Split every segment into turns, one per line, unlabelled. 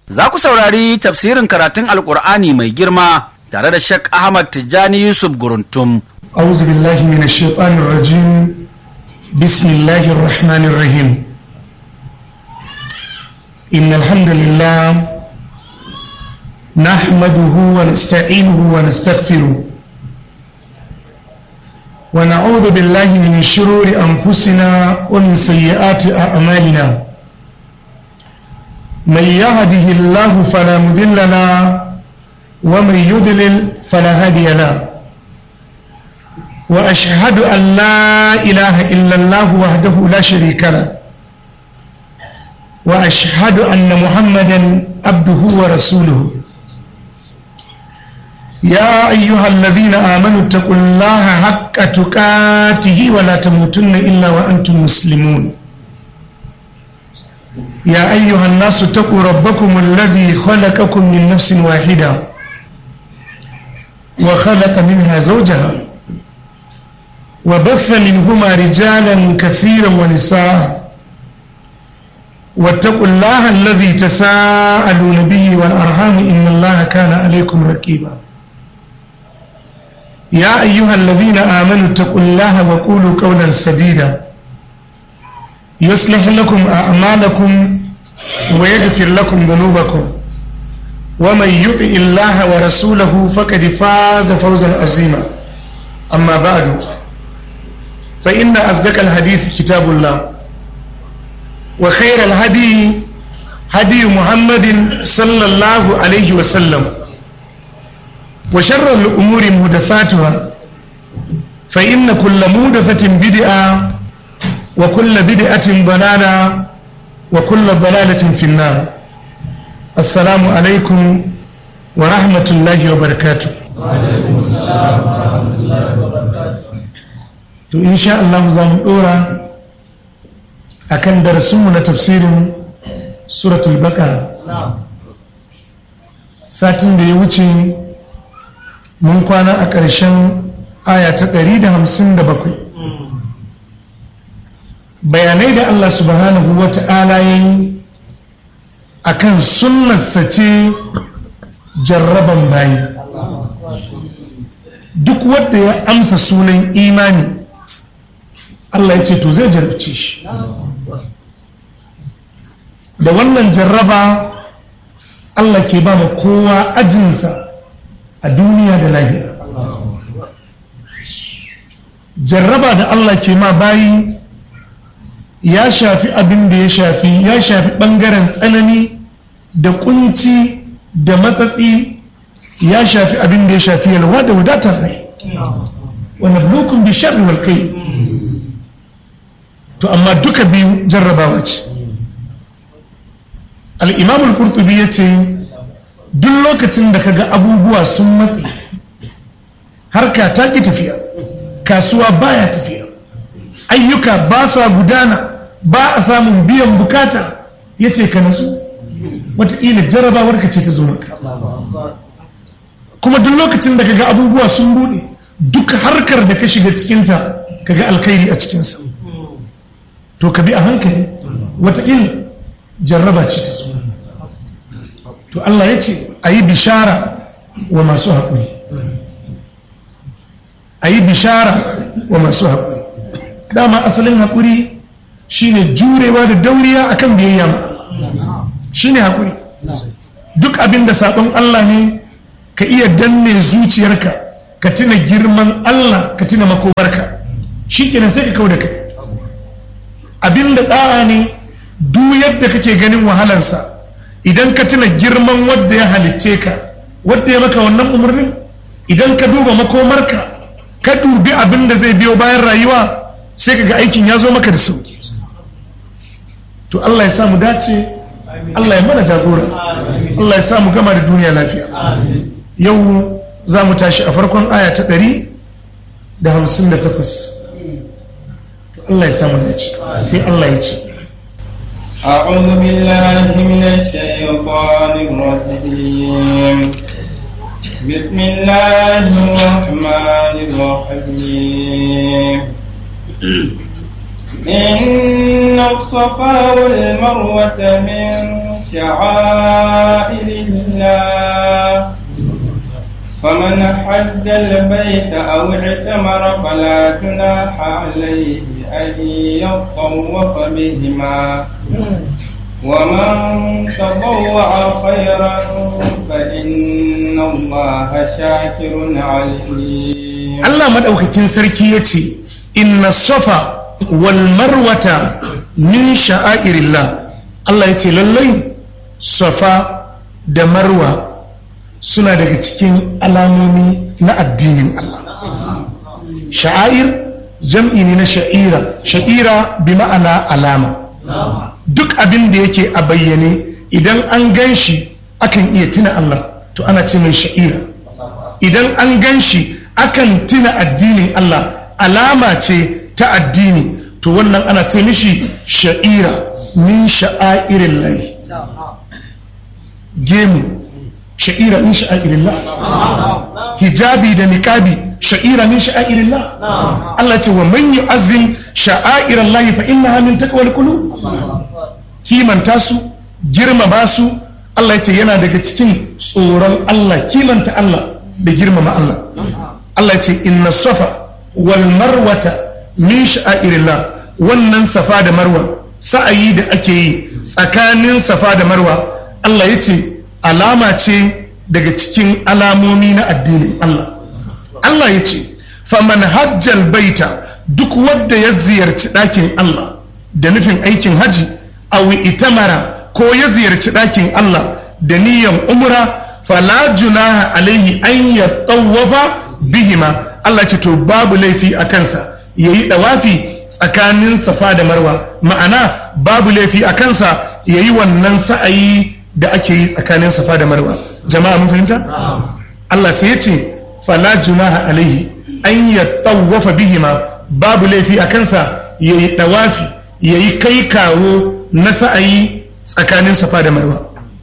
Za ku saurari tafsirin karatun Alƙur'ani mai girma tare da Sheikh Ahmad Tijjani Yusuf Guruntum.
أعوذ بالله من الشيطان الرجيم بسم الله الرحمن الرحيم إن الحمد لله نحمده ونستعينه ونستغفره ونعوذ بالله من شرور أنفسنا ومن سيئات أعمالنا من يهده الله فلا مضل له ومن يضلل فلا هادي له وأشهد أن لا إله إلا الله وحده لا شريك له وأشهد أن محمدا عبده ورسوله يا أيها الذين آمنوا اتقوا الله حق تقاته ولا تموتن إلا وأنتم مسلمون يا أيها الناس اتقوا ربكم الذي خلقكم من نفس واحدة وخلق منها زوجها وبث منهما رجالا كثيرا ونساء واتقوا الله الذي تساءلون به والأرحام إن الله كان عليكم رقيبا يا أيها الذين آمنوا اتقوا الله وقولوا قولا سديدا يصلح لكم أعمالكم ويغفر لكم ذنوبكم ومن يطع الله ورسوله فقد فاز فوزا عظيما أما بعد فإن أصدق الحديث كتاب الله وخير الهدي هدي محمد صلى الله عليه وسلم وشر الأمور محدثاتها فإن كل محدثة بدعة وكل بدعة ضلالة وكل ضلالة في النار السلام عليكم ورحمة الله وبركاته وعليكم السلام ورحمة الله وبركاته to insha Allah za mu dora akan darasinmu na tafsirin suratul baqara satin da ya wuce mun kwana a ƙarshen aya ta 157 bayanai da Allah subhanahu wa ta'ala ya yi a kan sunnarsa ce jarraban bayi duk wanda ya amsa sunan imani Allah ya ce to zai jarabce shi da wannan jarraba Allah ke ba ma kowa ajinsa a duniya da lahira jarraba da Allah ke ma bayi ya shafi abin da ya shafi ya shafi ɓangaren tsanani da kunci da matsatsi ya shafi abin da ya shafi yalwa da wadatar rai wani blokun bi sharri wal kai to amma duka biyu jarrabawa ce al'imamul kurtubi ya ce duk lokacin da kaga abubuwa sun matse harka ta ki tafiya kasuwa baya tafiya ayyuka ba sa gudana ba a samun biyan bukata ya ce ka nasu wataƙila jarrabawar ka ce ta zo maka kuma duk lokacin da kaga abubuwa sun buɗe duk harkar da ka shiga cikinta kaga alkhairi a cikinsa to ka bi a hankali wataƙila jarraba ce ta zo to Allah ya ce a yi bishara wa masu haƙuri a yi bishara wa masu haƙuri dama asalin haƙuri shine jurewa da dauriya akan biyayya ma shine haƙuri duk abin da saɓon Allah ne ka iya danne zuciyarka ka tuna girman Allah ka tuna makomarka shi kenan sai ka kau da kai abin da ɗa'a ne duk yadda kake ganin wahalarsa idan ka tuna girman wadda ya halicce ka wadda ya maka wannan umarnin idan ka duba makomarka ka dubi abin da zai biyo bayan rayuwa sai ka ga aikin ya zo maka da sauki to Allah ya samu dace Allah ya mana jagora Allah ya samu gama da duniya lafiya yau za mu tashi a farkon aya ta ɗari da hamsin da takwas Allah ya samu dace sai Allah ya ce
أعوذ بالله من الشيطان الرجيم بسم الله الرحمن الرحيم إن الصفا والمروة من شعائر الله فمن حج البيت أو اعتمر فلا جناح عليه أن يطوف بهما ومن تطوع خيرا فإن الله شاكر عليم
Allah madaukakin sarki ya ce inna safa wal marwata min sha'airillah Allah ya ce lallai safa da marwa suna daga cikin alamomi na addinin Allah sha'air jam'i ne na sha'ira sha'ira bi ma'ana alama duk abin da yake a bayyane idan an gan shi akan iya tuna Allah to ana ce mai sha'ira idan an gan shi akan tuna addinin Allah alama ce ta addini to wannan ana ce mishi sha'ira min sha'airin layi gemu sha'ira min sha'irin hijabi da niqabi sha'ira min sha'irin Allah ce wa man yu'azzim sha'airin layi fa innaha min taqwal qulub kimanta su girmama su Allah ya ce yana daga cikin tsoron Allah kimanta Allah da girmama Allah Allah ya ce inna safa wal marwata min sha'irillah wannan safa da marwa sa'ayi da ake yi tsakanin safa da marwa Allah ya ce alama ce daga cikin alamomi na addinin Allah Allah ya ce faman hajjal baita duk wanda ya ziyarci ɗakin Allah da nufin aikin haji awi itamara ko ya ziyarci ɗakin Allah da niyan umra fala junaha alaihi an ya tsawafa bihima Allah ce to babu laifi a kansa ya yi ɗawafi tsakanin safa da marwa ma'ana babu laifi a kansa ya yi wannan sa'ayi da ake yi tsakanin safa da marwa jama'a mun fahimta Allah sai ya ce fala junaha alaihi an ya tsawafa bihima babu laifi a kansa ya yi ɗawafi ya yi kai kawo na sa'ayi tsakanin safa da marwa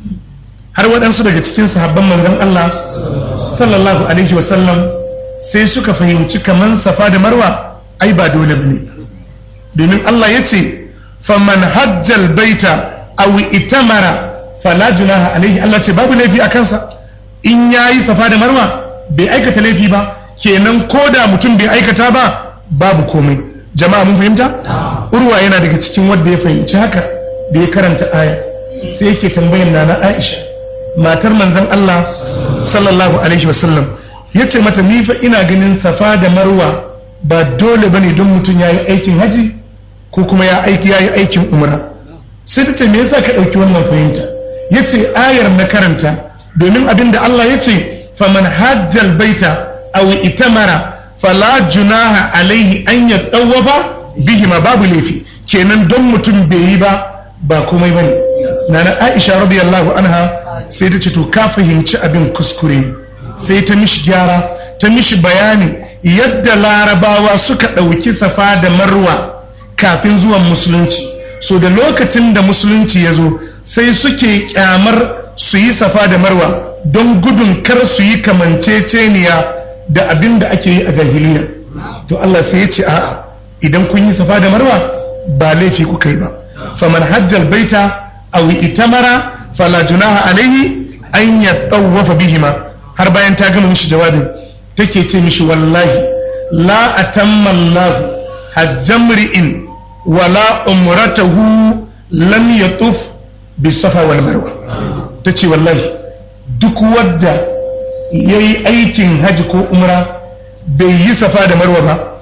har waɗansu daga cikin sahabban manzon Allah sallallahu alaihi wasallam sai suka fahimci kaman safa da marwa ai ba dole bane domin Allah ya ce faman hajjal baita aw itamara fala junaha alaihi Allah ce babu laifi a kansa in yayi safa da marwa bai aikata laifi ba kenan koda mutum bai aikata ba babu komai jama'a mun fahimta urwa yana daga cikin wanda ya fahimci haka da ya karanta aya sai yake tambayar nana Aisha matar manzon Allah sallallahu alaihi wasallam ya ce mata ni fa ina ganin safa da marwa ba dole bane don mutum ya yi aikin haji ko kuma ya aiki ya yi aikin umra sai ta ce me yasa ka ɗauki wannan fahimta ya ce ayar na karanta domin abin da Allah ya ce faman hajjal baita aw itamara fala junaha alaihi an ya tsawafa bihima babu laifi kenan don mutum bai yi ba ba komai bane nana Aisha radiyallahu anha sai ta ce to ka fahimci abin kuskure ne sai ta mishi gyara ta mishi bayani yadda larabawa suka ɗauki safa da marwa kafin zuwan musulunci so da lokacin da musulunci ya zo sai suke kyamar su yi safa da marwa don gudun kar su yi kamanceceniya da abin da ake yi a jahiliya to Allah sai ya ce a'a idan kun yi safa da marwa ba laifi kuka yi ba faman hajjal baita aw itamara fala junaha alaihi an yattawafa bihima har bayan ta gama mishi jawabin take ce mishi wallahi la atamma Allah hajjamri'in wala umratahu lam yatuf bi safa wal marwa tace wallahi duk wadda yayi aikin haji ko umra bai yi safa da marwa ba